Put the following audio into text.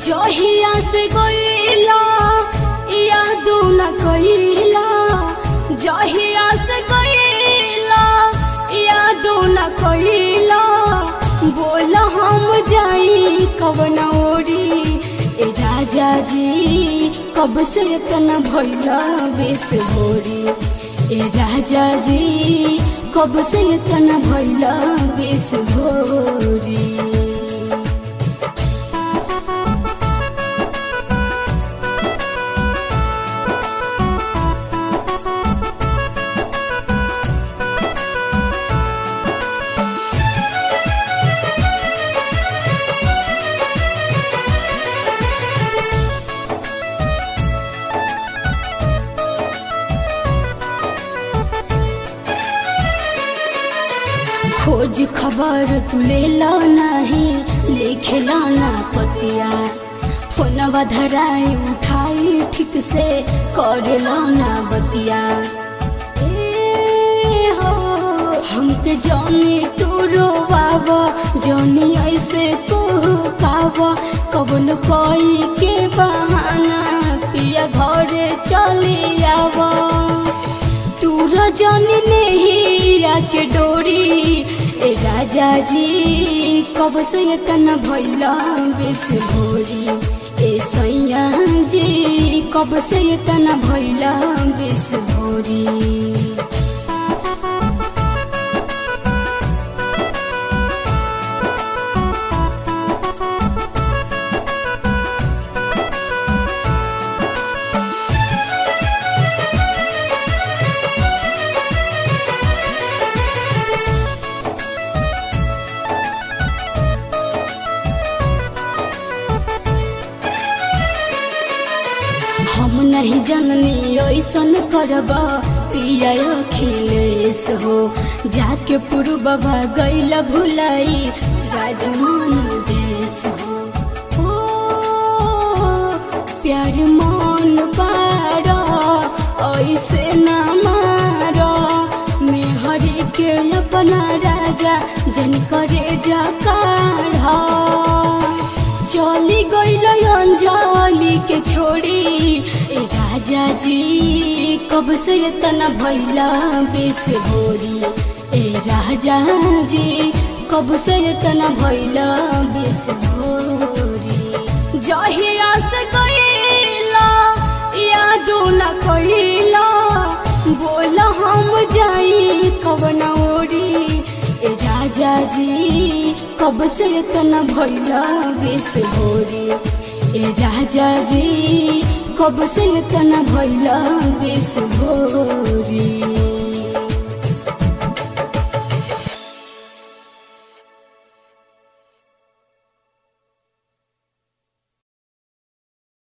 जहिया से गईला यादो न कईला जहिया से गईला यादो न कईला बोल हम जाई कवन ओरी ए राजा जी कब से इतना भैला बेस भोरी ए राजा जी कब से इतना भैला बेस भोरी खोज खबर तू ले लो नहीं लिखे लो ना पतिया फोनवा धराई उठाई ठीक से कर लो ना बतिया ए हो हमके जानी तू रोवाव जानी ऐसे तू काव कबन कोई के बहाना पिया घरे चली आवा तू रजन नेहिया के डोरी ए राजा जी कब से इतना भैला बेस भोरी ए सैया जी कब से इतना भैला बेस भोरी हम नहीं जननी ऐसन करब पिया अखिलेश हो जाके पूर्वबा गैल भुलाई राजमान जैस हो ओ, प्यार मन पार ऐसे न मार मेहरी के अपना राजा जन करे जा काढ़ चली गईल अंजलि के छोड़ी ए राजा जी कब से इतना भैला बेस भोरी ए राजा जी कब से इतना भैला बेस भोरी जहिया से गईला यादो न कईला बोल हम जाई कवन ओरी ए राजा जी कब से इतना भैला बेस भोरी ए राजा जी कब से इतना भैला बेस भोरी